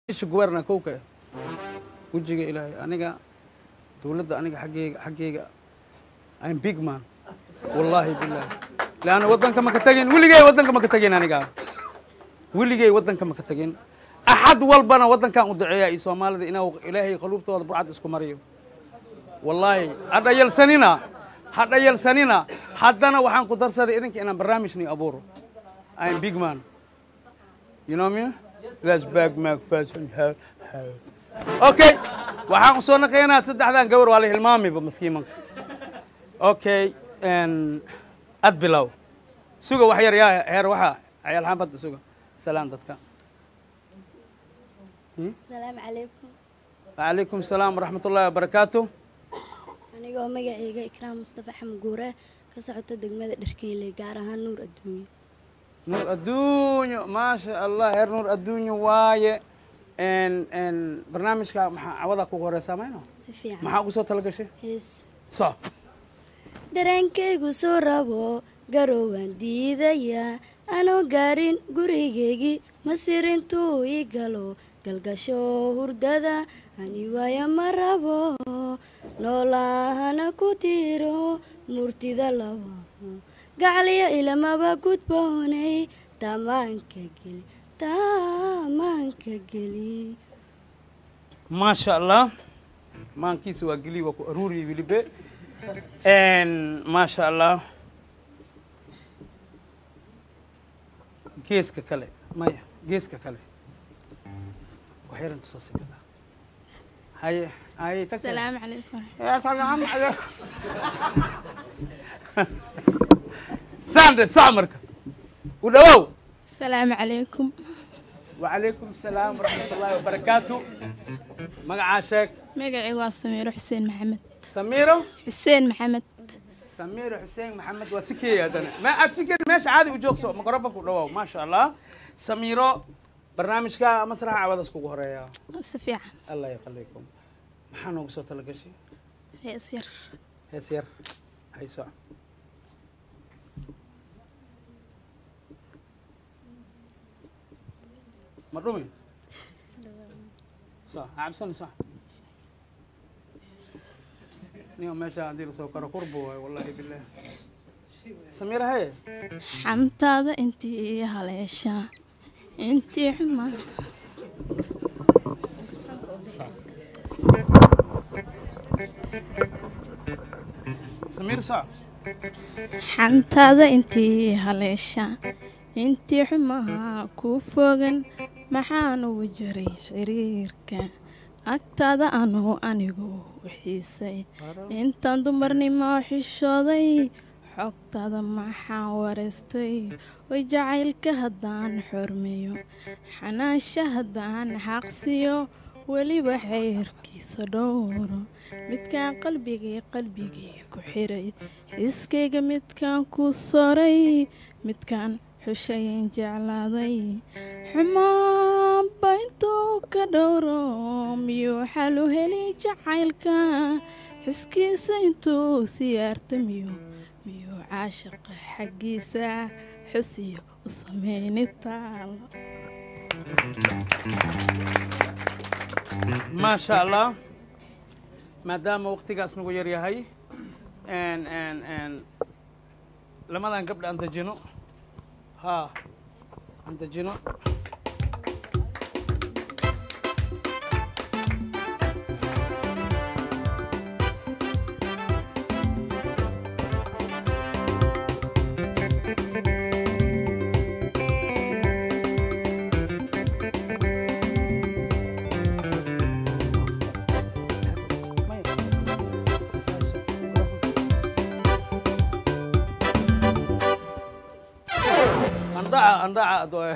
isha guberna kowka wejiga ilaahay aniga dowladda aniga xaggeyga xaggeyga I'm big man wallaahi billahi leanna waddanka ma ka tegin weligey waddanka ma ka tegin aniga weligey waddanka ma ka tegin axad walbana waddankan u duceeya iyo soomaalida inuu ilaahay qaluubtooda burcad isku mariyo wallaahi ha dhayalsanina ha dhayalsanina haddana waxaan ku darsaday idinka inaan barnaamijni abuuro I'm big man you know me let's back my fashion okay waxaan u soo naqaynaa saddexdan gabar waa la hilmaamiba maskiimanka okay ad bilow suga wax yar yaa heer waxa cayaal xaafadda suga salaan dadka asalaamu calaykum وعليكم السلام ورحمة الله وبركاته anigoo magacayga ikraam mustafa xamguure ka socota degmada dharkeyle gaar ahaan nuur adduunye نور الدنيا ما شاء الله هير نور الدنيا واي ان ان برنامجك maxaa cawada kugu horeysaa mayno si fiican maxaa ugu soo talagashay hees so dareenkaygu soo rabo garowaan diidayaa anoo gaarin gurigaygii masirintuu ii galo galgasho hurdada ani waaya ma rabo noolaahana ku tiro murtida laba gacliya ilamaba gudboonay tamaanka geli tamaanka geli ما شاء الله maankiisa waa geli waa ku aruuriye welibe ما شاء الله geeska kale maya geeska kale waxyaran tusaasi kada haye haye tag kale. السلام عليكم يا سلام عليكم ساندر سامرك ودوو السلام عليكم وعليكم السلام ورحمة الله وبركاته مقع شيك magacaygu waa samiiro xuseen maxamed سميرو xuseen maxamed سميرو حسين محمد وسكي هذا ما أتسكي ماشي عادي وجوكسو مقربك ودوو ما شاء الله سميرو برنامج كا مسرح عوض اسكو هريا si fiican الله يخليكم محنو قصوت لقشي hees yar هي سير هي ساعة مرومي صح عبسني صح نيوم ماشي عندي سكر قربو والله بالله سميرة هي xamtaada intii haleeshaa intii xumaa سمير صح xamtaada intii haleeshaa intii xumaa ku fogan maxaan ugu jiray xiriirka agtaada anuu anigu u xiisay intaan dumarnimo xishooday xogtaada maxaan wareystay way jacaylka haddaan xormeeyo xanaansha haddaan xaqsiyo weliba xeyrkiisa dhowro midkaan qalbigii qalbigii ku xiray xiskayga midkaan ku soray midkaan xushayan jeclaaday xumaanba intuu ka dhowro miyuu xal u heli jacaylka xiskiisa intuu siyaarta miyuu miyuu caashaqa xaggiisa xusiyo u sameyni taalo ما شاء الله ما دام وقتigaas nagu yar yahay n n n lamadan gabdha aan dejino ha aan dejino andhaca andhaca ado-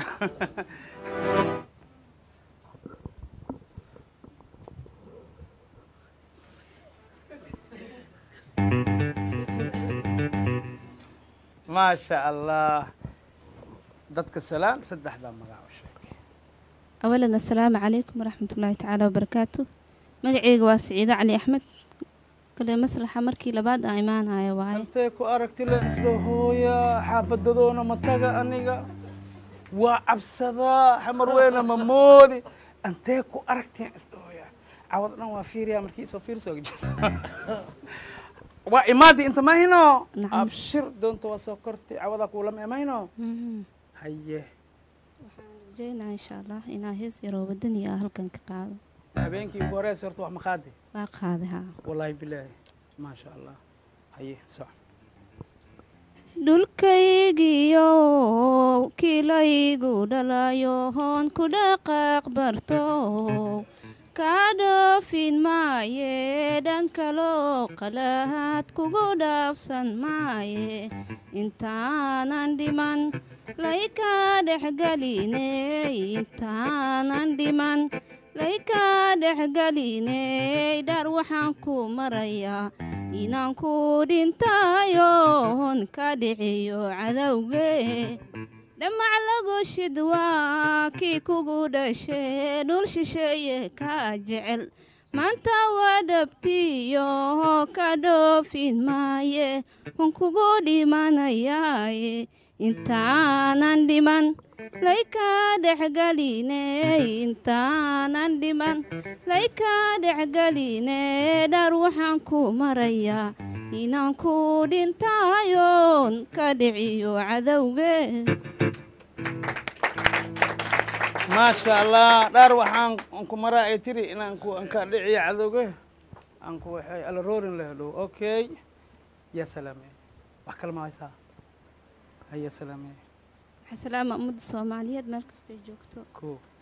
ما شاء الله dadka salaan saddexdaa magac u sheeg awalan assalaamu calaykum waraxmat ullaahi tacaala wabarakaatu magaceyga waa siciide cali axmed kale maslaxa markii labaad aan imaanayo waaye intee ku aragti la isla hooya xaafadadoona ma taga aniga waa cabsadaa xamar weyna ma moodi antee ku aragteen isdhooya cawad dhan waa fiiriya markii isoo fiirso waa imaadi inta mahino Nacam. abshir doonta waa soo kortay cawadaa kuulama emayno Mhm. haye waxaan rajeynaa insha allah inaa hees yaroo wadani ah halkan ka qaado habeenkii ugu horeysa horta wax ma qaadi waa qaaday haa wallaahi bilaahi maasha allah haye soc dhulkaygiyo kilaygu dhalayo hoon ku dhaqaaq barto kaa dhoofin maaye dhan kaloo qalaad kugu dhaafsan maaye intaanan dhiman laykaa dhexgeliney intaanan dhiman laykaa dhexgeliney dhar waxaan ku marayaa inaan ku dhintayoon ka dhiciyo cadowge dhamac lagu shid waa kii kugu dhashee dhul shisheeye kaa jecel maanta waa dhabtiyo ka dhoofin maaye hun kugu dhimanayaaye intaanan dhiman laykaa dhexgeliney intaanan dhiman laykaa dhexgelinee dhar waxaan ku marayaa inaan ku dhintayoon ka dhiciyo cadowge maasha allah dhaar waxaan aan ku maraa ay tiri inaan ku aan ka dhiciyo cadowge aan ku waxay alaroorin la hedhow okay ya salaame wax kale ma haysaa haya salaame waxaa salaama ummadda soomaaliyeed meel kastay joogto ko